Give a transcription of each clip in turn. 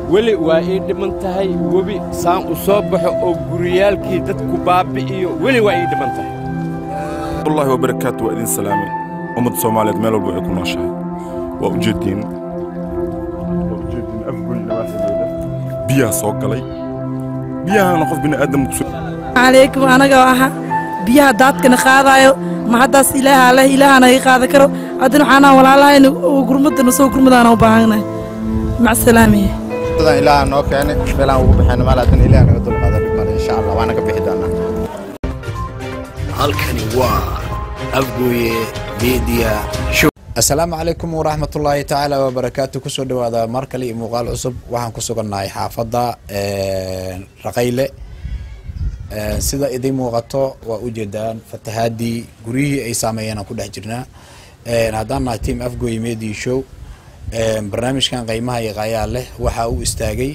weli waa ii dhiman tahay webi saan u soo baxo oo guriyaalkii dadku baabbi'iyo weli waa ii dhiman tahay wallahi wabarakaatu waa idin salaamay ummadda soomaaliyeed meel walba ay ku nooshahay waa ujeediin waa ujeediin afgoy nawaaxigeeda biyaha soo galay biyahana qof bini aadam kusoo calaykum anaga aha biyaha daadkana qaadaayo ma haddaas ilaaha leh ilaahana iga qaada karo haddana waxaanaa walaalahayna oo gurmadana soo gurmadaana u baahannahay macsalaamiye sidan ilaaha noo keenay meelaan ugu baxayna maal haddana ilaah naga dulqaada dhibmale insha allah waana ka bixi doonaa halkani waa afgooye media show asalaamu calaykum waraxmatullaahi tacaala wabarakaatu kusoo dhawaada mar kale iyo muuqaal cusub waxaan ku sugannahay xaafadda raqayle sida idiin muuqato waa ujeedaan fatahaadii guryihii ay saameeyeen aan ku dhex jirnaa haddaan nahay team afgoy media show barnaamijkan qiimaha iyo qaayaa leh waxaa u istaagay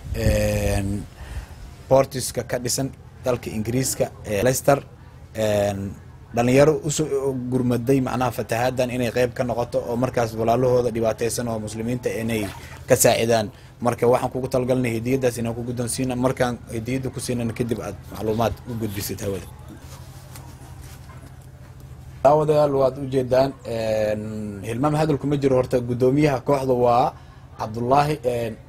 boortiska ka dhisan dalka ingiriiska ee leicester dhalinyaro usoo gurmaday macnaha fatahaadan inay qeyb ka noqoto oo markaas walaalahooda dhibaateysan oo muslimiinta inay ka saacidaan marka waxaan kugu talagalnay hediyadaas inaan ku guddoonsiina markaan hediyadda ku siinana kadib aad macluumaad u gudbisid hawada daawadayaal waad ujeedaan hilmaam hadal kuma jiro horta guddoomiyaha kooxda waa cabdullaahi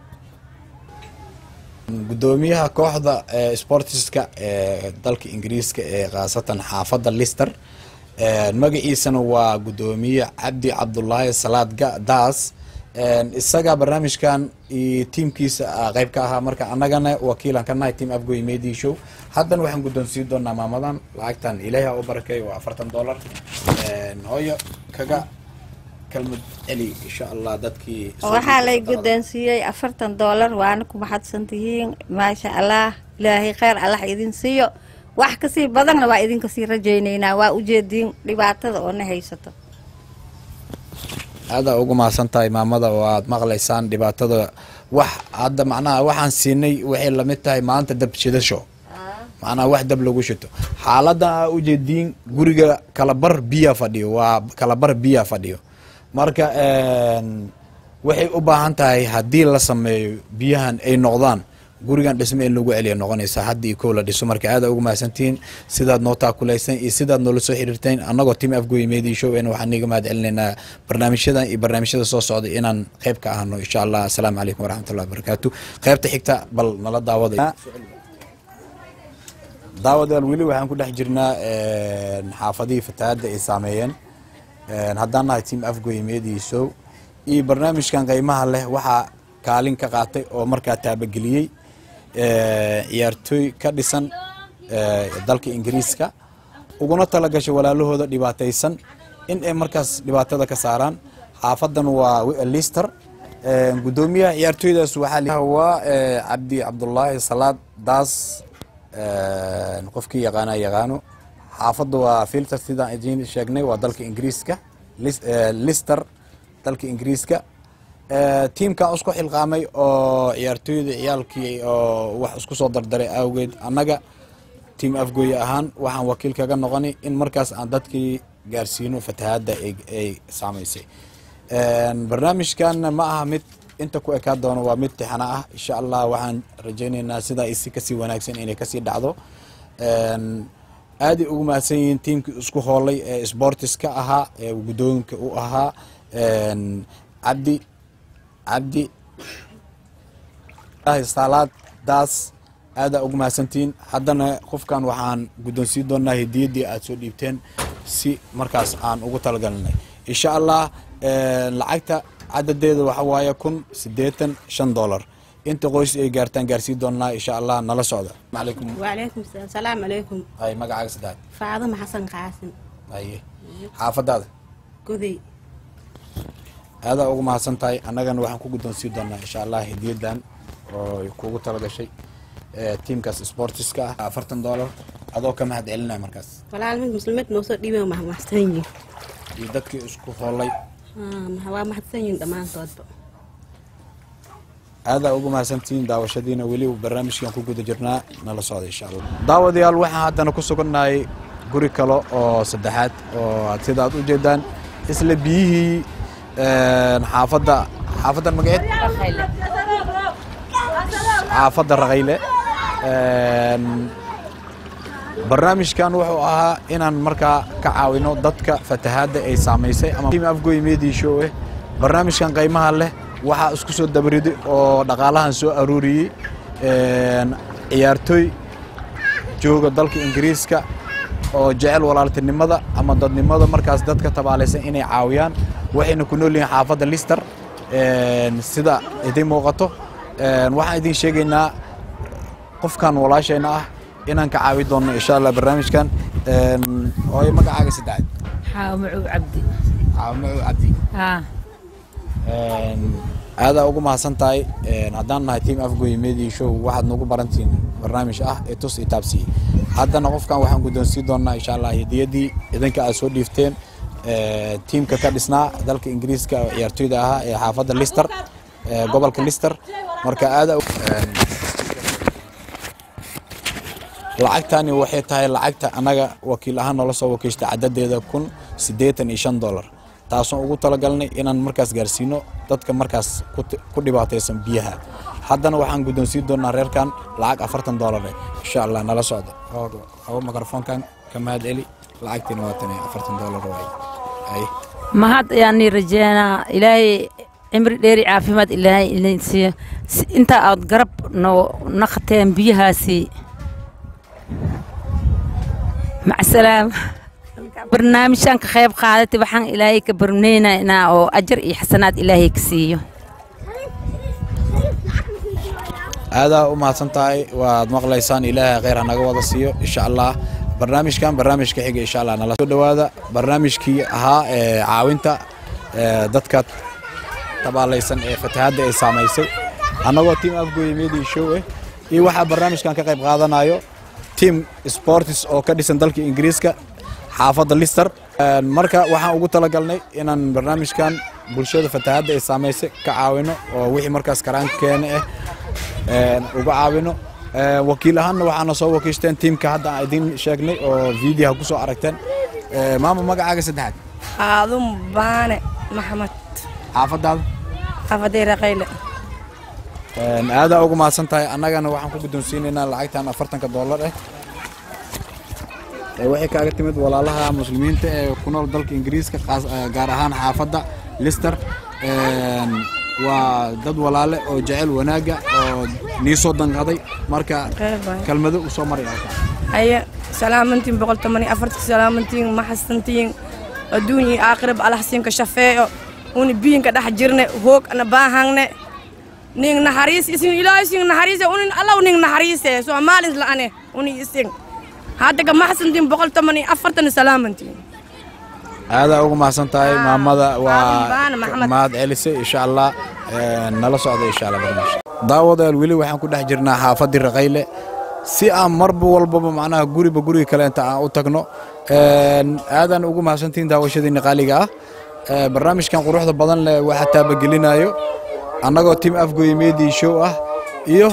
guddoomiyaha kooxda sportiska ee dalka ingiriiska ee khaasatan xaafadda lister magaciisana waa guddoomiye cabdi cabdulaahi salaad daas isaga barnaamijkan iyo tiimkiisa qeyb ka ahaa marka annagana wakiilan ka nahay team afgoy media show haddana waxaan guddoonsiin doonaa maamadan lacagtan ilaahi ha u barakeeyo waa afartan dollar hooyo kaga kalmad celi insha allah dadkii waxaa lay guddoonsiiyey afartan doolar waana ku maxadsan tihiin maasha allah ilaahay kheyr allah idin siiyo wax kasii badanna waa idinka sii rajaynaynaa waa ujeediin dhibaatada oo na haysato aada ugu mahadsan tahay maamada oo aad maqlaysaan dhibaatada wax hadda macnaha waxaan siinay waxay lamid tahay maanta dab shidasho macnaha wax dab lagu shito xaaladan aa ujeediin guriga kalabar biya fadhiyo waa kalabar biya fadhiyo marka waxay u baahan tahay haddii la sameeyo biyahan ay noqdaan gurigan dhisme in lagu celiya noqonaysa haddii kow la dhiso marka aada ugu mahadsantihiin sidaad noo taakulaysan iyo sidaad noola soo xiriirteen annagoo team afgoy media show en waxaan niga mahad celinaynaa barnaamijyadan iyo barnaamijyada soo socda inaan qeyb ka ahno insha allah asalaamu calaykum waraxmatullahi wabarakaatu qeybta xigta bal nala daawaday daawadayaal weli waxaan ku dhex jirnaa xaafadihii fatahaadda ay saameeyeen haddaan nahay team afgoy media show iyo barnaamijkan qiimaha leh waxaa kaalin ka qaatay oo markaa taabageliyey ciyaartooy ka dhisan dalka ingiriiska uguna tala gashay walaalahooda dhibaataysan in ay markaas dhibaatada ka saaraan xaafadan waa lister guddoomiyaha ciyaartooydaas waxaa waa cabdi cabdulaahi salaad daas qofkii yaqaana yaqaano xaafadda waa filter sidaan idiin sheegnay waa dalka ingiriiska lister dalka ingiriiska tiimkan isku xilqaamay oo ciyaartooyda ciyaalkii oo wax isku soo dardaray awgeed annaga tiam afgooye ahaan waxaan wakiil kaga noqonay in markaas aan dadkii gaarsiino fatahaadda ay saamaysay barnaamijkanna ma aha mid inta ku ekaa doono waa mid tixana ah insha allah waxaan rajaynaynaa sidaa isi kasii wanaagsan inay kasii dhacdo aaday ugu mahadsan yihiin tiimkii isku hoolay ee sportiska ahaa ee guddooyinka u ahaa cabdi cabdi salaad daas aadaa ugu mahadsantihiin haddana qofkan waxaan guddoonsiin doonaa hediyaddii aad soo dhiibteen si markaas aan ugu talagalnay insha allah lacagta cadadeeda waxa waaye kun siddeetan shan dollar inta qoys ay gaartaan gaarsiin doonaa insha allah nala socda alaykum وعليكم السلام السلام عليكم ay magacaaga saddexaad فاطمة حسن قاسم haye xaafadaada قذي aadaa ugu mahadsan tahay annagana waxaan ku guddoonsiin doonaa insha allah hediyadan oo kugu talagashay tiimkaas sportiska ah afartan dollar adoo ka mahad celinaya markaas ولا علمك مسلمات نوصل ديما مع محسنين iyo dadkii isku hoolay ها هو محسنين دمان طوب aadaa ugu mahadsantihiin daawashadiina weli barnaamijkan ku guda jirnaa nala socda insha allah daawadayaal waxaan haddana ku sugannahay guri kale oo saddexaad oo sida aad u jeedaan isla biyihii xaafadda xaafaddan magaceed xaafadda raqayle Een, barnaamijkan wuxuu ahaa inaan markaa ka caawino dadka fatahaadda ay saamaysay ama tiim afgoy media show eh barnaamijkan qiimaha leh waxaa isku soo dabariday oo dhaqaalahan soo aruuriyey Een, ciyaartooy jooga dalka ingiriiska oo jecel walaaltinimada ama dadnimada markaas dadka tabaalaysan inay caawiyaan waxayna ku nool yihiin xaafadda lister Een, sida idin muuqato Een, waxaan idin sheegaynaa qofkan walaashayna ah inaan ka caawi doono insha allah barnaamijkan Een, hooyo magacaaga saddexaad xaawo macuw cabdi caawimo cabdi haa Een, aadaa ugu mahadsan tahay Een, haddaan nahay team afgoy media show waxaad nagu barantiin barnaamij ah ee tus itaabsiye haddana qofkan waxaan guddoonsiin doonaa insha allah hediyaddii idinka aad soo dhiifteen Ee, tiimka ka dhisnaa dalka ingiriiska oo ciyaartooyda ahaa ee xaafadda lister ee gobolka lister marka aada lacagtani waxay tahay lacagta annaga wakiil ahaan noola soo wakiishtay cadadeeda kun siddeetan iyo shan dollar taasoo ugu talagalnay inaan markaas gaarsiino dadka markaas ku ti- ku dhibaataysan biyaha haddana waxaan guddoonsiin doonaa reerkan lacag afartan dollar eh insha allah nala socda hawo mikrofoonkan ka mahad celi lacagtiina waa tan iyo afartan dollar waay ay mahad ayaanii rajeynaa ilaahay cimri dheeri caafimaad ilaahay idin siiyo Si- inta aad garab noo naqateen biyahaasi macsalaam barnaamijkan ka qayb qaadatay waxaan ilaahay ka barneynaynaa oo ajar iyo xasanaad ilaahay ka siiyo aadaa u mahadsan tahay waad maqlaysaan ilaahay khayr hanaga wada siiyo insha allah barnaamijkan barnaamijka xiga insha allah nala soo dhowaada barnaamijkii ahaa ee caawinta ee dadka tabaalaysan ee fatahaadda ay saamaysay annagoo team afgoy media show eh iyo waxaa barnaamijkan ka qayb qaadanayo team sports oo ka dhisan dalka ingiriiska xaafadda lister Een, marka waxaan ugu talagalnay inaan barnaamijkan bulshada fatahaadda ay saamaysay ka caawino oo wixii markaas karaankeena ah een, uga caawino Een, wakiil ahaanna waxaana soo wakiishteen tiimka hadda aan idin sheegnay oo videoha ku soo aragteen Ee, maama magacaaga saddexaad aadun baane maxamed xaafadaada xaafadii raqayle Een, aadaa ugu mahadsan tahay annagana waxaan ku guddoonsiinaynaa lacagtan afartanka dollar ah Ee, waxay kaaga timid walaalaha muslimiinta ee ku nool dalka ingiriiska qaas- ee, gaar ahaan xaafadda lister Een, waa dad walaale oo jecel wanaagga oo nii soo danqaday marka Qayb waay. kelmado u soo maray halkan haye salaamantiin boqol toban iyo afartii salaamantiin maxasantiin adduun iyo aakhiraba alaxsiinka shafeeyo uni biyinka dhex jirne hoog ana baahangne ning naxariis isin ilaahay isin naxariise unin allaw ning naxariise soomaalins la'ane uni isin haddaga maxasantiin boqol toban iyo afartan salaamantiin aadaa ugu mahadsan tahay maamada Aadan waa baan, Maxamed. mahad celisay insha allah Een, nala socda insha allah barnaamij daawadayaal weli waxaan ku dhex jirnaa xaafaddii raqayle si aan marba walbaba macnaha guriba guriga kale inta aan u tagno Een, aadaan ugu mahadsantihiin daawashadiina qaaliga ah Ee, barnaamijkan quruxda badan leh waxaa taabagelinayo annagoo team afgoy media show ah iyo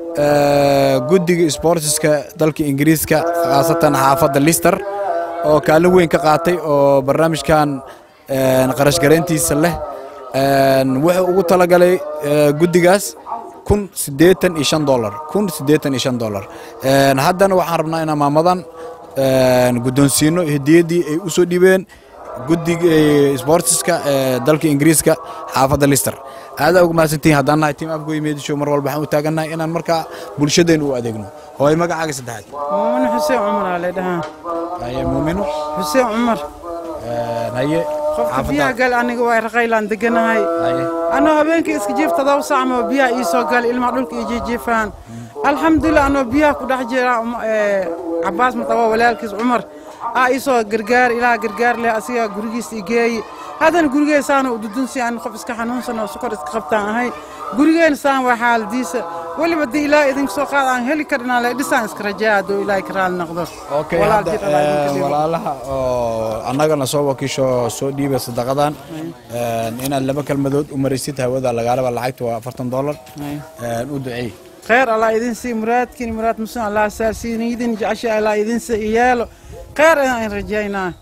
ee, guddiga sportska dalka ingiriiska khaasatan xaafadda lister oo kaalin weyn ka qaatay oo barnaamijkan een, qarash garayntiisa leh Een, wuxuu ugu talagalay ee, guddigaas kun siddeetan iyo shan dollar kun siddeetan iyo shan dollar Een, haddana waxaan rabnaa inaan maamadan een, guddoonsiino hediyaddii ay u soo dhibeen guddiga ee, sportska ee dalka ingiriiska xaafadda lister aadaa ugu mahadsantihiin haddaan nahay team afgoy media show mar walba waxaan u taagannahay inaan markaa bulshadeen u adeegno hooy magacaaga saddexaad muumino xuseen cumar aa leedhahaa haye muumino xuseen cumar Een, haye qofka biyaha gal aniga waa raqaylaan deganahay haye anoo habeenkii iska jiif todoba saac moo biyaha ii soo gal ilmaha dhulka ii jiijiifaan alxamdulilah anoo biyaha ku dhex jira um- ee, cabaas mataba walaalkiis cumar aa ii soo gargaar ilaah gargaar leh asiga gurigiis ii geeyi haddana gurigeen saana ududunsi aan qof iska xanuunsan oo sukor iska qabtaan ahay gurigeen saan waa xaaladiisa weliba dii ilaa idinka soo qaad aan heli karinaa le dhisaan iska rajaa hadduu ilaahay ka raali noqdo okay Walaal hadda jir Allah idinka een, dhigo. walaalaha oo annagana soo wakiisho soo dhiibay sadaqadan een, inaad laba kelmadood u marisid hawada lagaalaba lacagta waa afartan dollar Een, u duceey خير الله يدين سي مرادكين مراد مسلم الله ساسين يدين جعشا الله يدين سي يالو خير ان رجينا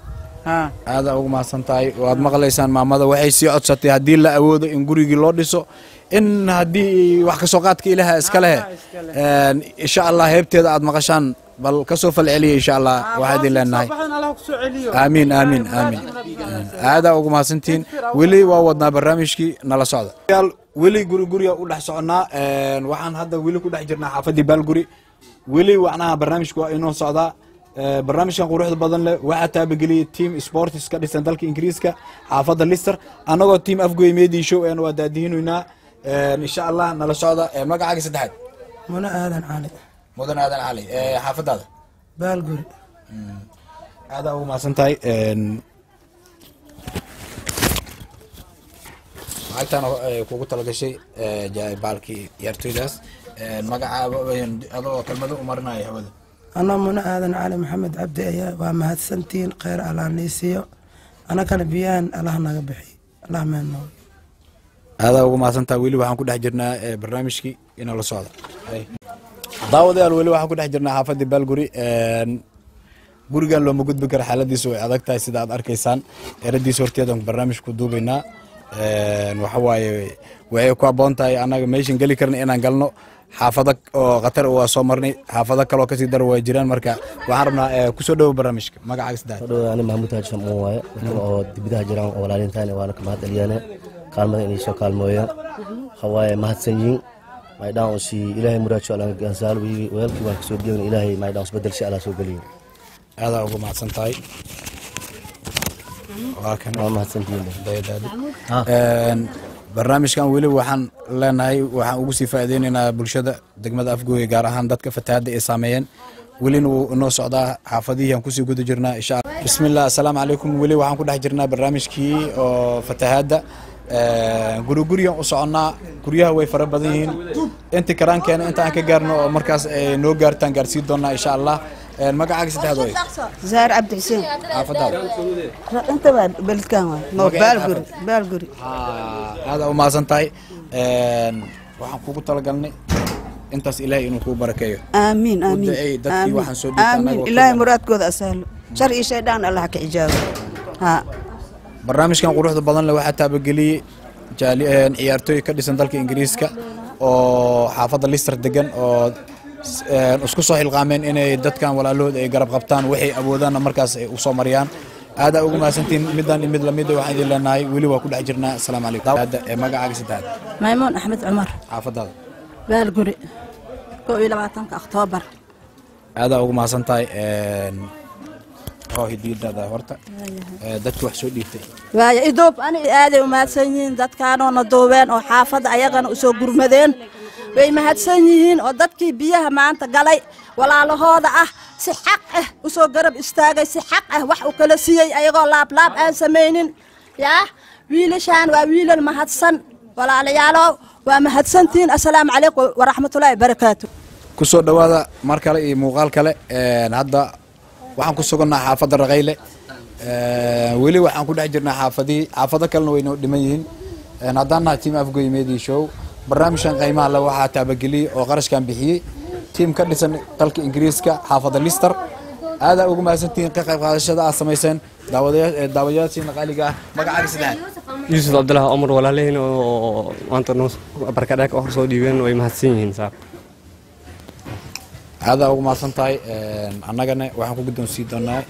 aada ugu mahadsan tahay waad maqlaysaan maamada waxay sii codsatay haddii la awoodo in gurigii loo dhiso in haddii wax kasoo qaadka ilaaha iska lehe insha allah heebteeda aad maqashaan bal kasoo falceliya insha allah waxaa idin leenahay aamiin aamiin aamiin aadaa ugu mahadsantihiin weli waa wadnaa barnaamijkii nala socda weli guri guriga u dhex soconnaa waxaan hadda weli ku dhex jirnaa xaafadii baalguri weli wacnaha barnaamijku waa inoo socdaa barnaamijkan quruxda badan leh waxaa taabageliyey team sports ka dhisan dalka ingiriiska xaafadda lister annagoo team afgoy media show een waa daadihinaynaa insha allah nala socda magacaaga saddexaad muna aadan cali mudan aadan cali xaafadaada baalguri aadaa ugu mahadsan tahay lacagtan kugu talagashay baalkii ciyaartoydaas magacaaba adoo kelmado u marinaya hawada anaa muna aadan cali maxamed cabdi ayaa waa mahadsantihiin kheyr allah niisiiyo anakana biyahan allah naga bixiy allah meenno aadaa ugu mahadsantaha weli waxaan ku dhex jirnaa barnaamijkii inala socda daawadayaal weli waxaan ku dhex jirnaa xaafadii baalguri gurigan looma gudbi karo xaaladiisu way adag tahay sida aad arkaysaan eradiisa horteedan barnaamij ku duubaynaa waxa waaye waxay ku habboon tahay annaga meeshan geli karna inaan galno xaafado oo khatar waa soo marnay xaafado kaloo kasii daro waa jiraan marka waxaan rabnaa kusoo dhowo barnaamijka magacaaga saddex ani maxamuud haaji shamuun waaye dadkan oo dibidaha jiraan oo walaalintaan waana ka mahad celiyaane kaalmada inay soo kaalmooyaan hawaaye mahadsan yihiin maydhaan usi ilaahay muraajo ala gansaal weelkii waan kasoo geegna ilaahay maydhaan usbedel si ala soo geliyo aadaa ugu mahadsan tahay waa mahadsantihiin barnaamijkan weli waxaan leenahay waxaan ugu sii faaideyneynaa bulshada degmada afgooye gaar ahaan dadka fatahaadda ay saameeyeen welina wuu inoo socdaa xaafadihii aan kusii guda jirnaa insha alla bismillah assalaamu calaykum weli waxaan ku dhex jirnaa barnaamijkii oo fatahaadda guri gurigan u soconnaa guryaha way fara badan yihiin inti karaankeena inta aan ka gaarno oo markaas ay noo gaartaan gaarsiin doonaa insha allah magacaaga saddexaad way زهر عبد الحسين xaafadaada انت بلد كان نو مقعد بالغري حافظ. بالغري aada u mahadsan tahay waxaan kugu talagalnay intaas ilaahay inuu kuu barakeeyo امين u امين duceey dadkii waxaan soo dhiibtay امين annagoo الهي ka- مراد كود اسهل شرعي شيطان الله كعجاب ها barnaamijkan quruxda badan leh waxaa taabageliyey jaali- een, ciyaartooy ka dhisan dalka ingiriiska oo xaafadda lister degan oo s- een, isku soo xilqaameen inay dadkan walaalahooda ay garab qabtaan waxay awoodaanna markaas ay usoo mariyaan aadaa ugu mahadsantiin midaan iyo mid lamid waxaan idin leenahay weli waa ku dhex jirnaa asalaamu calaykum Hadda, ee, magacaaga saddexaad maymuun axmed cumar xaafadaada baalguri kow iyo labaatanka oktoobar aadaa ugu mahadsan tahay een, oo hidiyadaada horta ee, dadki wax soo dhiibtay waayo idoob ani aaday u mahadsan yihiin dadkaanoona duubeen oo xaafadda ayagana usoo gurmadeen way mahadsan yihiin oo dadkii biyaha maanta galay walaalahooda ah si xaq ah usoo garab istaagay si xaq ah wax u kala siiyey ayagoo laablaab aan samaynin yaa wiilashaan waa wiilal mahadsan walaalayaalow waa mahadsantihiin assalaamu calaykum waraxmatullaahi barakaatu ku soo dhowaada mar kale iyo muuqaal kale een, hadda waxaan ku sugannaa xaafadda raqayle een, weli waxaan ku dhex jirnaa xaafadihii xaafado kalena way noo dhiman yihiin een, haddaan nahay team afgoy media show barnaamijkan qiimaha le waxaa taabageliyey oo qarashkan bixiyey tiim ka dhisan dalka ingiriiska xaafadda lister aadaa ugu mahadsantihiin ka qayb qaadashada aad samayseen daawadayaa- ee, daawadayaashiina qaaliga ah magacaaga saddexaad yuusuf cabdulahi cumar walaalahiin oo maanta noo barkadhaag hor soo dhiibeen way mahadsan yihiin saab aadaa ugu mahadsan tahay een, annagana waxaan ku guddoonsii doonaa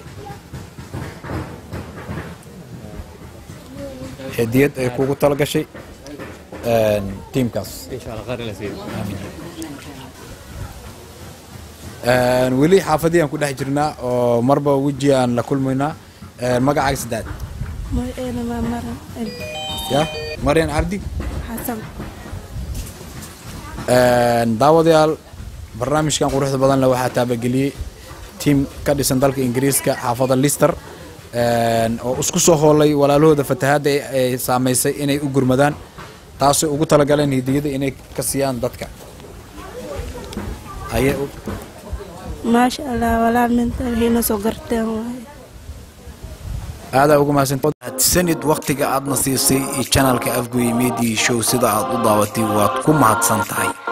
hediyad ay kugu tala gashay een, tiimkaas insha allah qaar ila siiyo Een, weli xaafadii aan ku dhex jirnaa oo marba weji aan la kulmaynaa Een, magacaaga saddexaad magaceena waa maran ya maryan cabdi xasan Een, daawadayaal barnaamijkan quruxda badan leh waxaa taabageliyey tiim ka dhisan dalka ingiriiska xaafadda lister een, oo isku soo hoolay walaalahooda fatahaadda ay- ay saamaysay inay u gurmadaan taasoo ugu talagaleen hidiyada inay ka siiyaan dadka Haye, u- maasha allah walaal minta waxayna soo garteen waaye aadaa ugu mahadsansanid waqtiga aadna siisay channelka afgoy media show sida aad u daawatay waad ku mahadsan tahay